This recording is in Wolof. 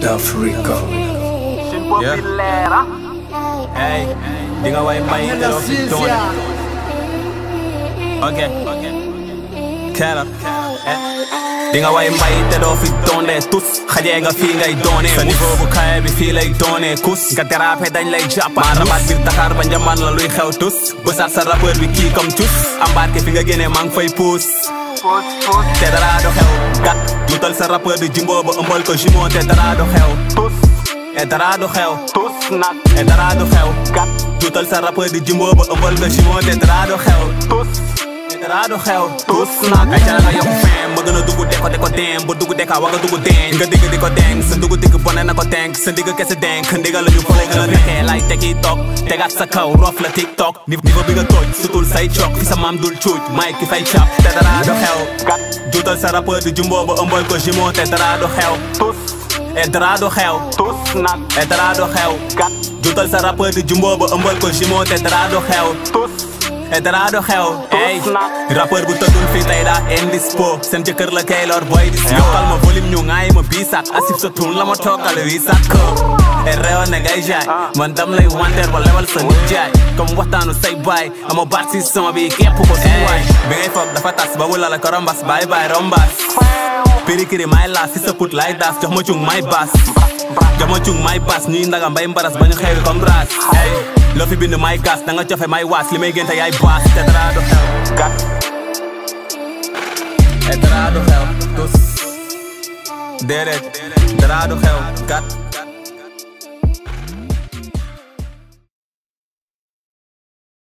d'Africa. Yeah. Hey, di nga way mbay te doo fi doone. Ok. Kera. di nga way mbay te doo fi doone tus xajee nga fii ngay doone sa niveau bu kaye bi fii lay doone kus nga dérape dañ lay jàpp maa rabaat biir Dakar ba njaman la luy xew tus bësaat sa rappeur bi kii comme tus embarqué fi nga génnee maa ngi fay puus te dara do xew gat jutal sa rappeur bi jimbo ba ëmbal ko jumeau te dara do xew tus e dara du xew tus nag e dara du xew gat jutal sa rappeur di jimbo ba ëmbal ko jumeau te dara du xew tus e dara du xew tus nag ay cara nga yokk fem ma gën a dugg deko deko dem ba dugg deka wa nga dugg den nga digg di ko deng sa dugg digg bone na ko denk sa digg kese denk ndigal la ñu ko lay gën a nekkee lay tegi toog tegaat sa kaw rof la tiktok niveau bi nga tooj sutul say cok fi sa maam dul cuuj may ki fay cap te dara du xew gat jutal sa rappeur di jumbo ba ëmbal ko jumeau te dara du xew tus e dara du xew tus nag e dara du xew gat jutal sa rappeur di jumbo ba ëmbal ko jumeau te dara du xew tus e dara du xew ey rappeur bu tëddul fii tey daa indispo seen jëkkër la kay lor boy dis yokkal ma volume ñu ngaay ma bii sax asif sa tun la ma tookal wii sax ko e réew ne ngay jaay man dam lay wanteer ba lewal sa nit jaay comme waxtaanu say baay ama baat si son bi képp ko si waay bi ngay foog dafa tas ba wula la ko rombas baay baay rombas pirikiri may laas si sa put lay daas jox ma cung may baas jox ma cung may baas ñuy ndaga mbay mbaras ba ñu xewi comme raas ey loo fi bind may gas da nga jofe may waas li may génte yaay baas te dara du xew gas te dara du xew tus déedéet dara du xew gat